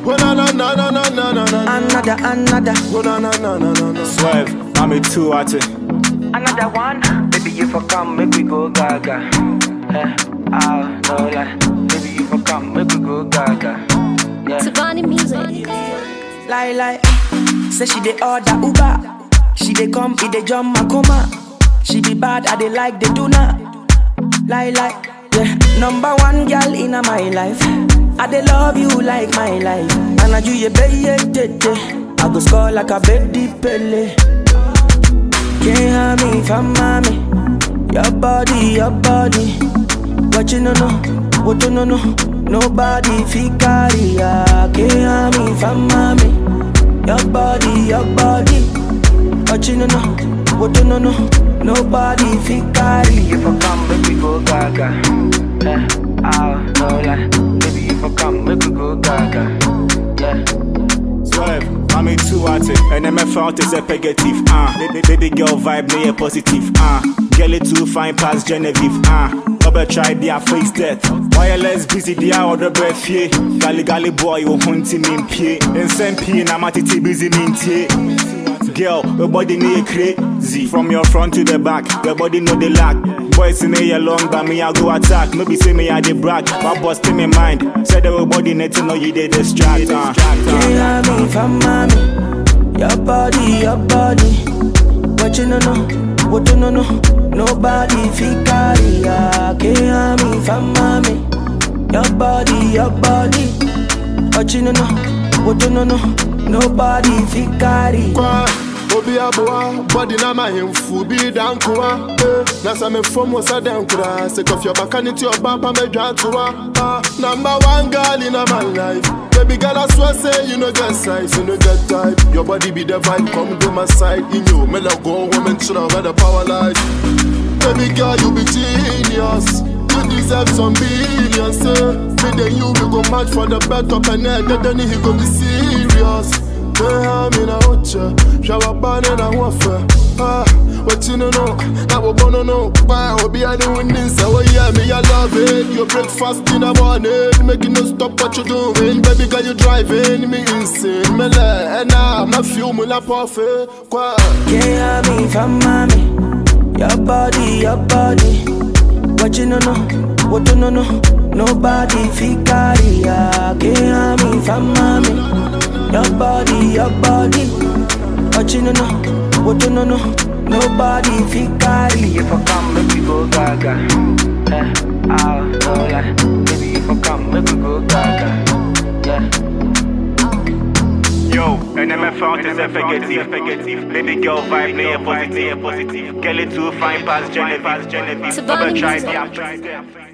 Oh na na na na na na na na. Another, another, Oh na na na na na na. Swerve, I'm a two at it. another one. Baby, you for come, make we go gaga. Eh, ah, no lie. Baby, you for come, make we go gaga. Yeah. Savani music. Lie, lie. Say she dey order Uber. She dey come, it dey jump my coma. She be bad, I dey like the tuna. Lie, lie. Yeah. Number one girl in my life. I dey love you like my life. And I do you baby, tete. I go score like a baby pele. Can't have me from mommy. Your body, your body. What you no know, what you no know. Nobody fi carry ya. Can't have me from mommy. Your body, your body. What you no know, what you no know. Nobody fi carry. If I come, make we go gaga. Eh, ah, no lie. Baby, if I come, make we go gaga. Yeah. Swerve, I'm a two at it. And MFL is a negative. Ah, baby, baby girl vibe, no yeah positive. Ah, girl it too fine past Genevieve. Ah, Obe try their face death. Wireless busy, they are other breath. Yeah, gali gali boy, you hunting in pie. And send pie, na matiti busy mintie. Girl, your body need crazy. From your front to the back, your body know the lack. Boys in here long, but me I go attack. No be say me I dey brag, but bust in my mind. Said the body need to know you dey distract. Uh. Can't have me from mommy. Your body, your body. What you no know, what you no know. Nobody fi carry ya. Can't have me from mommy. Your body, your body. What you no know, what you no know. Nobody fi carry. Kwa, obi aboa, body na my himfu bi dankuwa. Eh, na sa me form was a dankura. Sick of your back and into your bumper me drantua. Ah, number one girl in my life. Baby girl, I swear say you no get size, you no get type. Your body be the vibe, come to my side. In you, me love go women should have had a power life. Baby girl, you be genius. You deserve some billions, eh? Me then you we go match for the bet up and then then he go be serious. Yeah, I'm in a hocha, shower ban and a waffle. Ah, what you know, now we gonna know. Why, will be a new winning, so yeah, me, I love it. You breakfast in the morning, making no stop what you doing. Baby girl, you driving me insane. Me like, and now I'm not feeling like perfect. Kwa. Can't have me from mommy. Your body, your body. What you no know, what you no know. Nobody fi carry ya. Can't have me from mommy. Your body, your body. What you no know, what you no know. Nobody fi carry. If I come, make we go gaga. Eh, ah, no lie. Baby, if I come, make we go gaga. Yeah. Yo, and MFL is a negative. Baby girl vibe, no yeah positive. Girl it too fine past Genevieve. Savani Obe try music. their